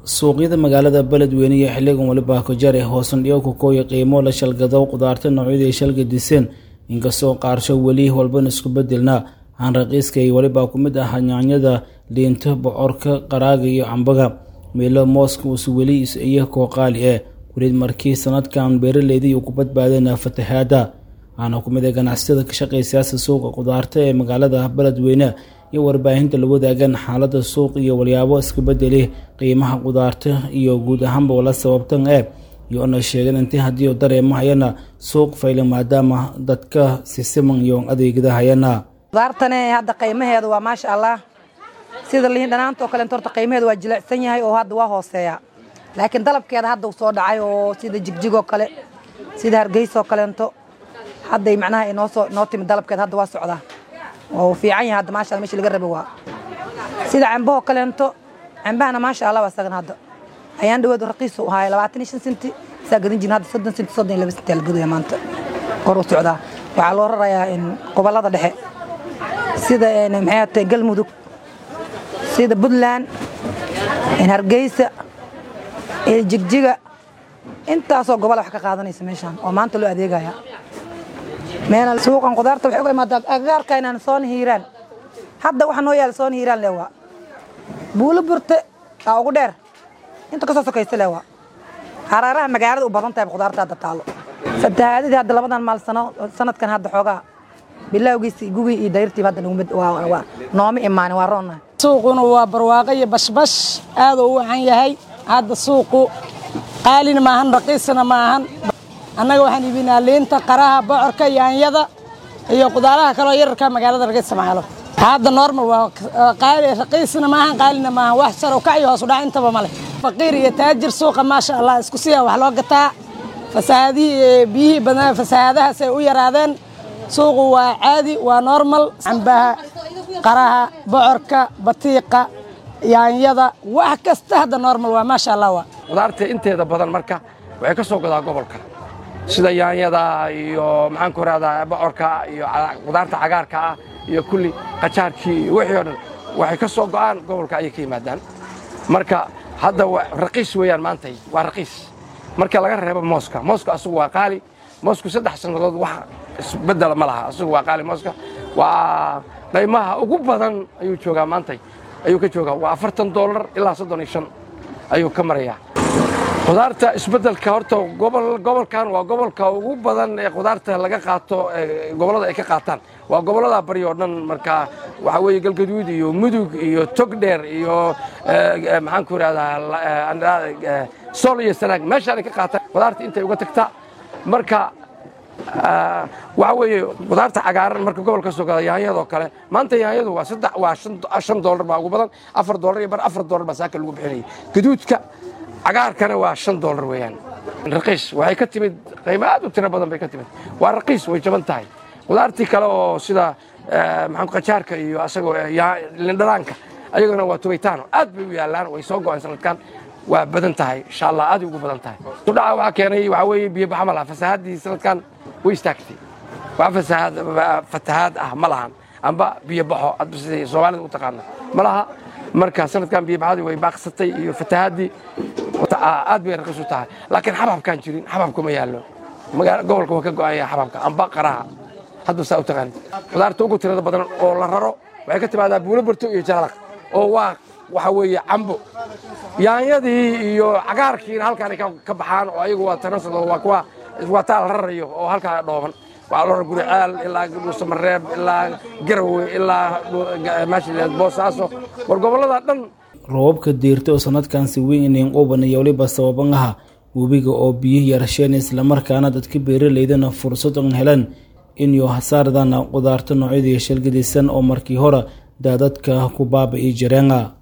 suuqyada magaalada beledweyne iyo xiligan waliba kajar ee hoosandhigo kukooya qiimo la shalgado qudaarta noocyada ay shalgadiseen inkastoo qaarsho weli walbana isku bedelna aan raqiiska ay waliba ku mid ah yaanyada liinto bocorka qaraaga iyo cambaga meelo mooska uus weli iyo koo qaali eh weliid markii sanadkan beeraleydii uu ku badbaadeen fatahaada waxaana ku mid ah ganacsatada ka shaqaysayaasa suuqa qudaarta ee magaalada beledweyne iyo warbaahinta la wadaagan xaalada suuq iyo walyaabo iska bedeli qiimaha qudaarta iyo guud ahaanba wala sababtan ee iyoona sheegeen intii haddii dareemahayana suuq fayla maadaama dadka sisiman iyo adeegada hayana qudaartane hadda qiimaheedu waa maasha allah sida liin dhanaanta oo kaleento horta qiimaheedu waa jilicsan yahay oo hadda waa hooseeya laakiin dalabkeeda hadda uu soo dhacay oo sida jigjigoo kale sida hargeysoo kaleento hadday macnaha inoo soo inoo timid dalabkeeda hadda waa socdaa oo fiican yahay hadda maasha Allah meesha laga rabo waa sida cambahoo kaleento cambahana maasha Allah waa sagan hadda ayaan dhawaad raqiis u ahaa 25 senti saa gadan jirin hadda 30 senti 32 senti la gadaya maanta kor u socdaa waxaa loo rarayaa in gobolada dhexe sida maxay tahay galmudug sida puntland hargeysa jigjiga intaasoo gobol wax ka qaadanaysa meeshaan oo maanta loo adeegaya meel suuqan qudaarta waxay uga imaadaa agagaarka inaan soon hiiraan hadda waxa noo yaala soon hiiraan leewaa buulo burte aa ugu dheer inta kasoo sokaysa leewaa hareeraha magaalada u badan tahay qudaarta hadda taalo fatahaadadii hadda labadan maal sano sanadkan hadda xoogaa bilowgiisi gugii iyo dayrtiiba hadda nooma imaanin waa roonnahay suuquna waa barwaaqo iyo bashbash aaduu u wacan yahay hadda suuqu qaalina maahan raqiisna maahan annaga waxaan iibinaa liinta qaraha bocorka yaanyada iyo qudaaraha kaloo yararka magaalada laga isticmaalo hadda normal waa qaali raqiisna maahan qaalina maahan wax sar kac iyo hoos u dhac intaba male faqiir iyo taajir suuqa maasha allah isku siya wax loo gataa fasahaadihii biyihii badnaa fasahaadahaas ay u yaraadeen suuqu waa caadi waa normal cambaha qaraha bocorka batiiqa yaanyada wax kasta hadda normal waa maasha allah waa qudaarta inteeda badan marka waxay ka soo godaa gobolka sida yaanyada iyo maxaan ku rahdaa bocorka iyo qudaarta cagaarka ah iyo kulli qajaarkii iyo wixii o dhan waxay ka soo go'aan gobolka ayay ka yimaadaan marka hadda raqiis weeyaan maantay waa raqiis marka laga reebo mooska mooska asugu waa qaali moosku saddex sannadood wax isbedela ma laha asugu waa qaali mooska waa qaymaha ugu badan ayuu joogaa maantay ayuu ka joogaa waa afartan doolar ilaa soddon iyo shan ayuu ka marayaa qudaarta isbeddelka horta gobolkan waa gobolka ugu badan ee qudaarta laga qaato gobollada ay ka qaataan waa gobollada bari oo dhan marka waxaa weeye galgaduud iyo mudug iyo togdheer iyo maxaan ku idhahdaa sool iyo sanaag meeshaanay ka qaataan qudaarta intay uga tagtaa marka waxaa weeye qudaarta cagaaran marka gobolka soo gada yaanyadoo kale maanta yaanyadu waa saddex waa shan doolar baa ugu badan afar doolar iyo bar afar doolar baa saaka lagu bixinayay gaduudka cagaarkana waa shan doolar weeyaan raqiis waxay ka timid qiimo aad u tiro badan bay ka timid waa raqiis way jaban tahay qudaartii kale oo sida maxaan qajaarka iyo asagoo lindhanaanka ayagana waa tubitaano aad bay u yaallaan way soo go'een sanadkan waa badan tahay insha allah aad ugu badan tahay sudhaca waxaa keenay waxaa weeye biyo baxa ma laha fasahaadii sanadkan way istaagtay wax fasahaad fatahaad ah ma lahan amba biyo baxo adba siday soomaalida u taqaana ma laha marka sanadkan biyo baxadii way baaqsatay iyo fatahaadii aad bay raqiis u tahay laakiin xababkaan jirin xababka ma yaallo gobolka waa ka go'aya xababka amba qaraha hadba saa u taqaanid qudaarta ugu tirada badan oo la raro waxay ka timaadaa buulo barto iyo jalaq oo waa waxa weeye cambo yaanyadii iyo cagaarkiina halkaanay ka baxaan oo ayagu waa tanansado waa kuwa waa taa la rarayo oo halkaa dhooban waxaa loo rar guricaal ilaa dhuusamareeb ilaa garowe ilaa maasha boosaaso war gobollada dhan roobabka diirta oo sanadkan si weyn inayn quban iyo weliba sababan aha webiga oo biyihi yarasheen islamarkaana dadka beeraleydana fursad an helan inuu hasaardana qudaarta noocyadii shalgadisan oo markii hore daadadka ku baaba'i jireen